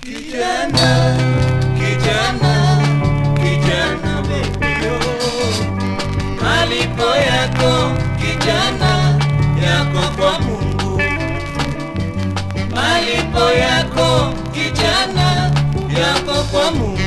Kijana, kijana, kijana wewe, malipo yako kijana, yako kwa Mungu. Malipo yako kijana, yako kwa Mungu.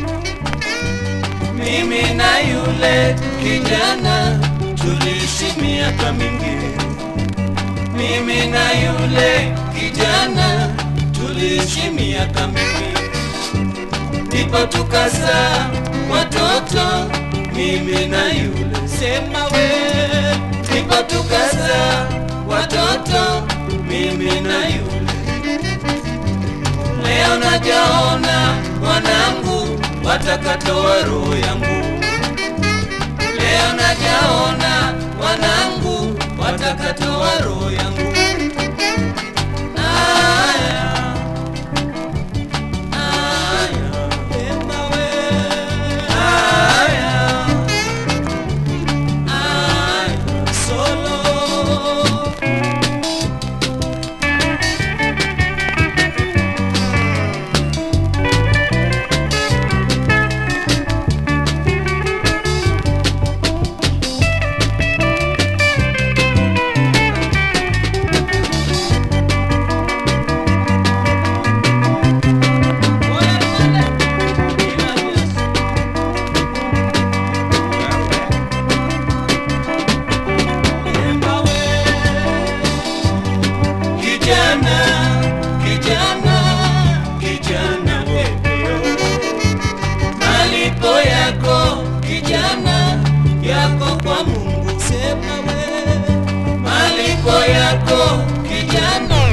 Mimi na yule kijana tuliishi miaka mingi. Mimi na yule kijana tuliishi miaka mingi, ndipo tukazaa watoto mimi na yule. Sema we, ndipo tukazaa watoto mimi na yule. Leo najaona wanangu watakatoa roho yangu. Leo najaona wanangu watakatoa roho yangu. Aya, aya, ema we. Aya, aya, solo. Kijana, kijana, kijana wewe, malipo yako kijana, yako kwa Mungu. Sema we, malipo yako kijana,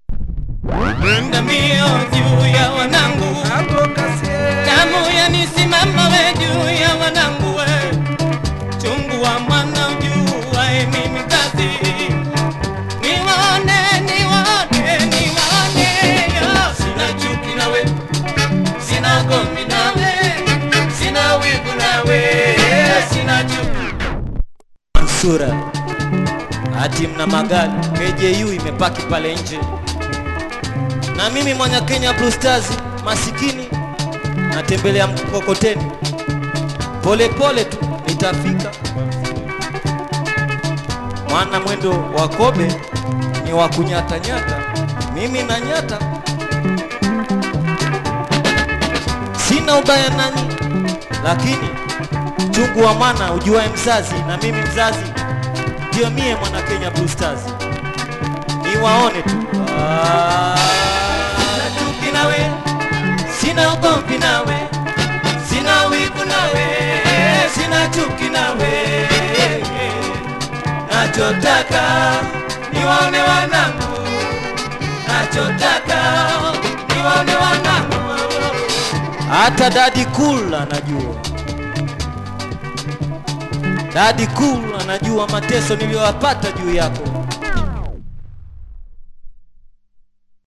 ndamio juu ya wanangu, damu yanisimama we juu ya wanangu we, chungu wa mwana ujuae mimi kazi Niwaone, niwaone, niwaone, yo. Sina chuki nawe, sina gomvi nawe, sina wivu nawe, sina chuki. Mansura ati mna magari KJU imepaki pale nje, na mimi mwana Kenya Blue Stars masikini natembelea mkokoteni, pole pole tu nitafika, mwana mwendo wa kobe ni wa kunyatanyata, mimi na nyata, sina ubaya nanyi, lakini chungu wa mwana ujuae mzazi, na mimi mzazi ndio mie mwana Kenya Blue Stars, niwaone tu Ah, Sina chuki nawe, sina ugomvi nawe, sina wivu nawe, sina chuki nawe. Nachotaka niwaone wanangu, nachotaka niwaone wanangu. hata dadi cool anajua, dadi cool anajua mateso niliyowapata juu yako.